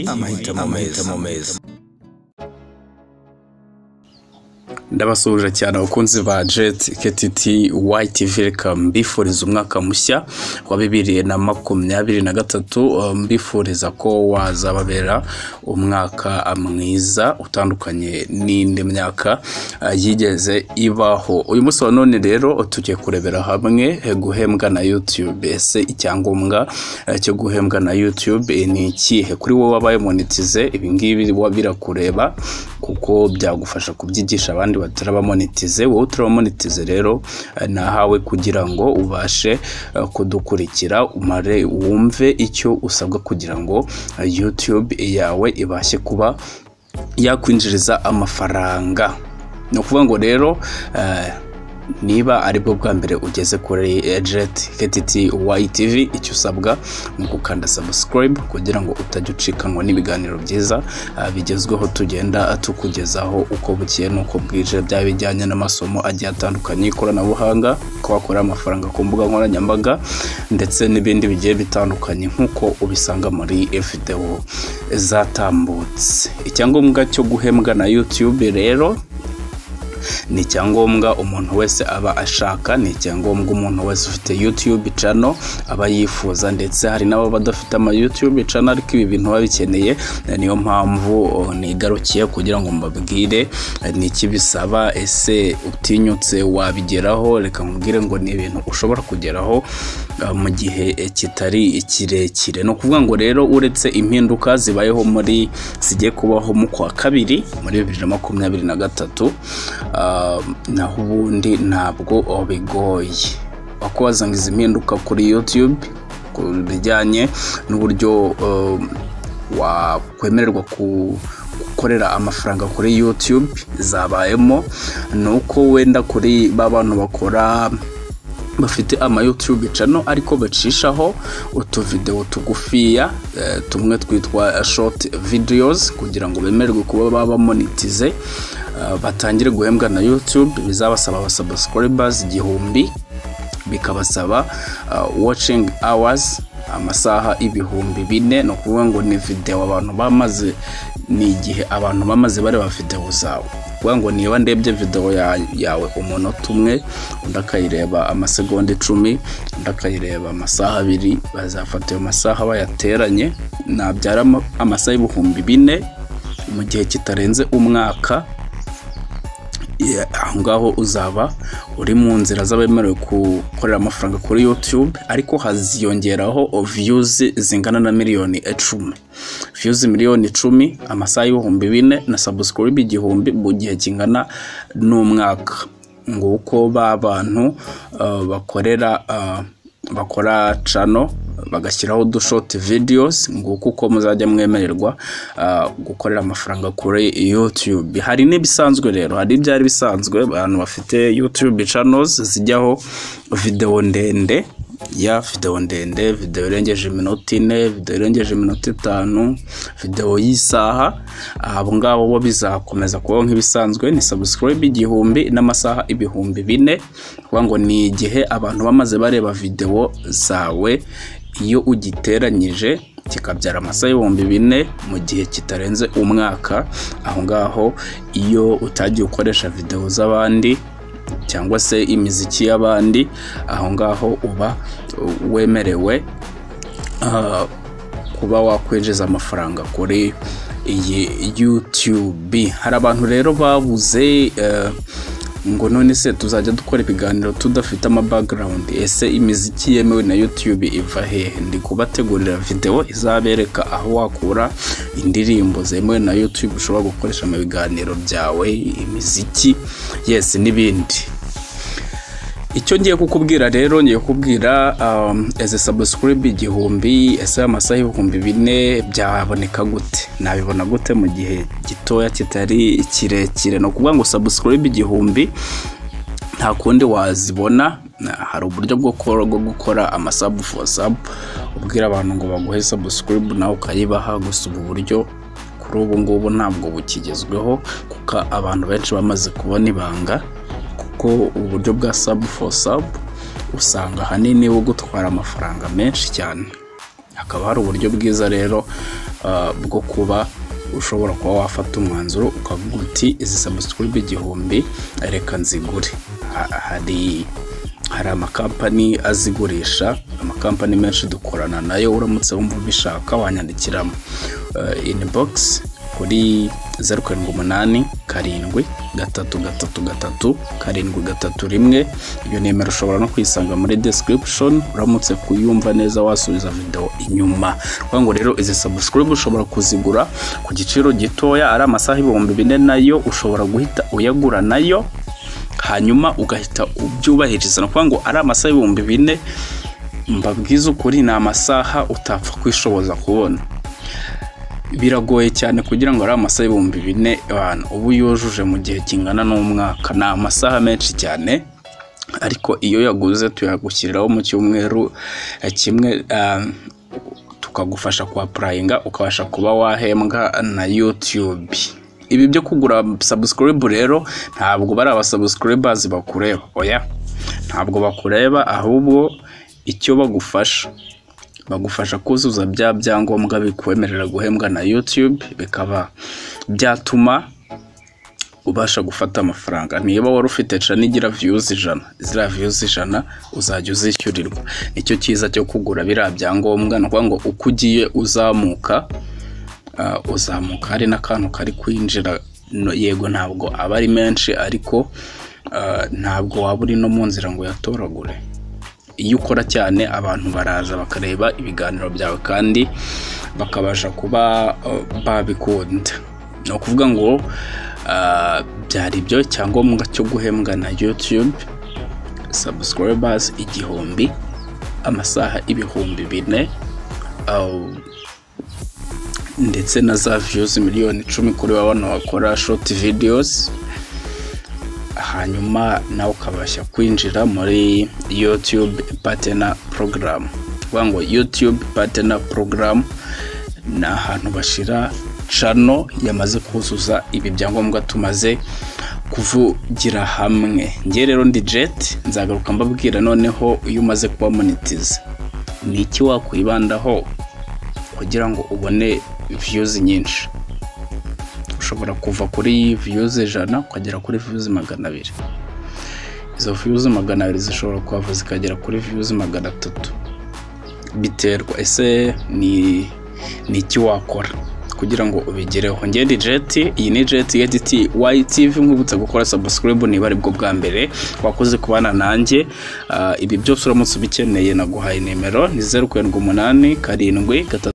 amahitamo meza ndabasuhuje cyane abakunzi ba jeti ketiti wayiti velikamu mbifuriza umwaka mushya wa bibiri na makumyabiri na gatatu mbifuriza ko wazababera umwaka mwiza utandukanye n'indi myaka eh, yigeze ibaho uyu munsi wa none rero tugiye kurebera hamwe eh, guhembwa na yutube ese icyangombwa eh, cyo guhembwa na yutube eh, ni ikihe kuri wowe wabaye monetize ibingibi birakureba kuko byagufasha kubyigisha abandi batari abamonetize wowe utari abamonetize rero eh, nahawe kugira ngo ubashe eh, kudukurikira umare wumve icyo usabwa kugira ngo eh, youtube yawe ibashe kuba yakwinjiriza amafaranga ni ukuvuga ngo rero eh, niba ari bwo bwa mbere ugeze kuri jeti ketiti wayi tivi icyo usabwa ni ugukanda sabusikarayibu kugira ngo utajya ucikanwa n'ibiganiro byiza ah, bigezweho tugenda tukugezaho uko bukeye n'uko bwije byaba bijyanye n'amasomo agiye atandukanye y'ikoranabuhanga ko wakora amafaranga ku mbuga nkoranyambaga ndetse n'ibindi bigiye bitandukanye nk'uko ubisanga muri efudewo zatambutse icyangombwa cyo guhembwa na yutube rero ni icyangombwa umuntu wese aba ashaka ni icyangombwa umuntu wese ufite yutube cano aba yifuza ndetse hari n'abo badafite ama yutube cano ariko ibi bintu baba bikeneye eh, niyo mpamvu oh, nigarukiye kugira ngo mbabwire eh, ni iki bisaba ese utinyutse wabigeraho reka nkubwire ngo ni ibintu ushobora kugeraho eh, mu gihe eh, kitari kirekire ni ukuvuga ngo rero uretse impinduka zibayeho muri zigiye kubaho mu kwa kabiri muri bibiri na makumyabiri na gatatu Um, naho ubundi ntabwo bigoye wakubaza ngo izi mpinduka kuri yutube ku bijyanye n'uburyo um, wakwemererwa ku- gukorera amafaranga kuri yutube zabayemo ni uko wenda kuri ba bantu bakora bafite ama YouTube channel ariko bacishaho utuvideo tugufiya eh, tumwe twitwa eh, short videos kugira ngo bemererwe kuba baba monetize eh, batangire guhembwa na YouTube bizabasaba aba subscribers igihumbi bikabasaba uh, watching hours amasaha ibihumbi bine ni ukuvuga ngo ni videwo abantu bamaze ni igihe abantu bamaze bareba videwo zawe kuvuga ngo niba ndebye videwo ya- yawe umunota umwe undi akayireba amasegonda icumi undi akayireba amasaha abiri bazafata ayo masaha bayateranye nabyara ama- amasaha ibihumbi bine mu gihe kitarenze umwaka Yeah, aho ngaho uzaba uri mu nzira z'abemerewe gukorera amafaranga kuri YouTube ariko haziyongeraho views zingana na miliyoni icumi views miliyoni icumi amasaha y'ibihumbi bine na subscribe igihumbi mu gihe kingana n'umwaka nguko ba bantu uh, bakorera uh, bakora cano bagashyiraho udushot videos nguko uko muzajya mwemererwa ah, gukorera amafaranga kuri YouTube hari n'ibisanzwe rero hari ibyari bisanzwe abantu bafite YouTube channels zijyaho video ndende ya video ndende video irengeje iminota ine video irengeje iminota itanu video y'isaha abo ngabo bo bizakomeza kubaho nk'ibisanzwe ni subscribe igihumbi n'amasaha ibihumbi bine kuvuga ngo ni igihe abantu bamaze bareba video zawe iyo ugiteranyije kikabyara amasaha ibihumbi bine mu gihe kitarenze umwaka aho ngaho iyo utagiye ukoresha videwo z'abandi cyangwa se imiziki y'abandi aho ngaho uba uh, wemerewe uh, kuba wakwinjiza amafaranga kuri iyi YouTube hari abantu rero babuze eh, ngo none se tuzajya dukora ibiganiro tudafite ama background ese imiziki yemewe na YouTube iva hehe ndi kubategurira video izabereka aho wakura indirimbo zemewe na YouTube ushobora gukoresha mu biganiro byawe imiziki yes n'ibindi icyo ngiye kukubwira rero ngiye kukubwira um, ese subscribe igihumbi ese amasaha ibihumbi bine byaboneka gute nabibona gute mu gihe gitoya kitari kirekire ni ukuvuga ngo subscribe igihumbi nta kundi wazibona Na- hari uburyo bwo kor- bwo gukora amasabu for sub ubwira abantu ngo baguhe subscribe nawe ukayibaha gusa ubu buryo kuri ubu ngubu ntabwo bukigezweho kuko abantu benshi bamaze kubona ibanga kuko uburyo bwa sub for sub usanga ahanini bugutwara amafaranga menshi cyane hakaba hari uburyo bwiza rero bwo kuba ushobora kuba wafata umwanzuro ukavuga uti izi sabusikuribe igihumbi reka nzigure hari hari amakampani azigurisha amakampani menshi dukorana nayo uramutse wumva ubishaka wanyandikiramo inibogisi kuri zeru karindwi umunani karindwi gatatu gatatu gatatu karindwi gatatu rimwe iyo nimero ushobora no kuyisanga muri description uramutse kuyumva neza wasubiza video inyuma kuko ngo rero izi subscribe ushobora kuzigura ku giciro gitoya ari amasaha ibihumbi bine nayo ushobora guhita uyagura nayo hanyuma ugahita ubyubahiriza ni ukuvuga ngo ari amasaha ibihumbi bine mbabwiza ukuri ni amasaha utapfa kwishoboza kubona biragoye cyane kugira ngo ari amasaha ibihumbi bine abantu uba yujuje mu gihe kingana n'umwaka ni amasaha menshi cyane ariko iyo yaguze tuyagushyiriraho mu cyumweru kimwe tukagufasha kuhapurayinga ukabasha kuba wahembwa na yutube ibi byo kugura sabusikiribu rero ntabwo bari abasabusikiribazi bakureba oya ntabwo bakureba ahubwo icyo bagufasha bagufasha kuzuza bya byangombwa bikwemerera guhembwa na yutube bikaba byatuma ubasha gufata amafaranga niba wari ufite ca n'igira viyuzi ijana ziriya viyuzi ijana uzajya uzishyurirwa nicyo cyiza cyo kugura biriya byangombwa ni ukuvuga ngo uko ugiye uzamuka uzamuka hari n'akantu kari kwinjira yego ntabwo aba ari menshi ariko ntabwo waba uri no mu nzira ngo uyatoragure iyo ukora cyane abantu baraza bakareba ibiganiro byawe kandi bakabasha kuba babikunda ni ukuvuga ngo byari ibyo icyangombwa cyo guhembwa na yutube sabusikiribazi igihumbi amasaha ibihumbi bine ndetse na za viyuzi miliyoni icumi kuri bano bakora shoti vidiyozi hanyuma nawe ukabasha kwinjira muri yutube patena porogaramu kuvuga ngo yutube patena porogaramu ni ahantu bashyira cano yamaze kuzuza ibi byangombwa tumaze kuvugira hamwe ngewe rero ndi jeti nzagaruka mbabwira noneho iyo umaze kuba monetiza ni iki wakwibandaho kugira ngo ubone viyuzi nyinshi ushobora kuva kuri viyuzi ijana ukagera kuri viyuzi magana abiri izo viyuzi magana abiri zishobora kuhava zikagera kuri viyuzi magana atatu biterwa ese ni ni iki wakora kugira ngo ubigereho ngende jeti iyi ni jeti ya diti wayitivi nkubutse gukora sabusikiribu niba aribwo bwa mbere wakoze kubana nanjye ibi byose uramutse ubikeneye naguhaye nimero ni zeru karindwi umunani karindwi gatatu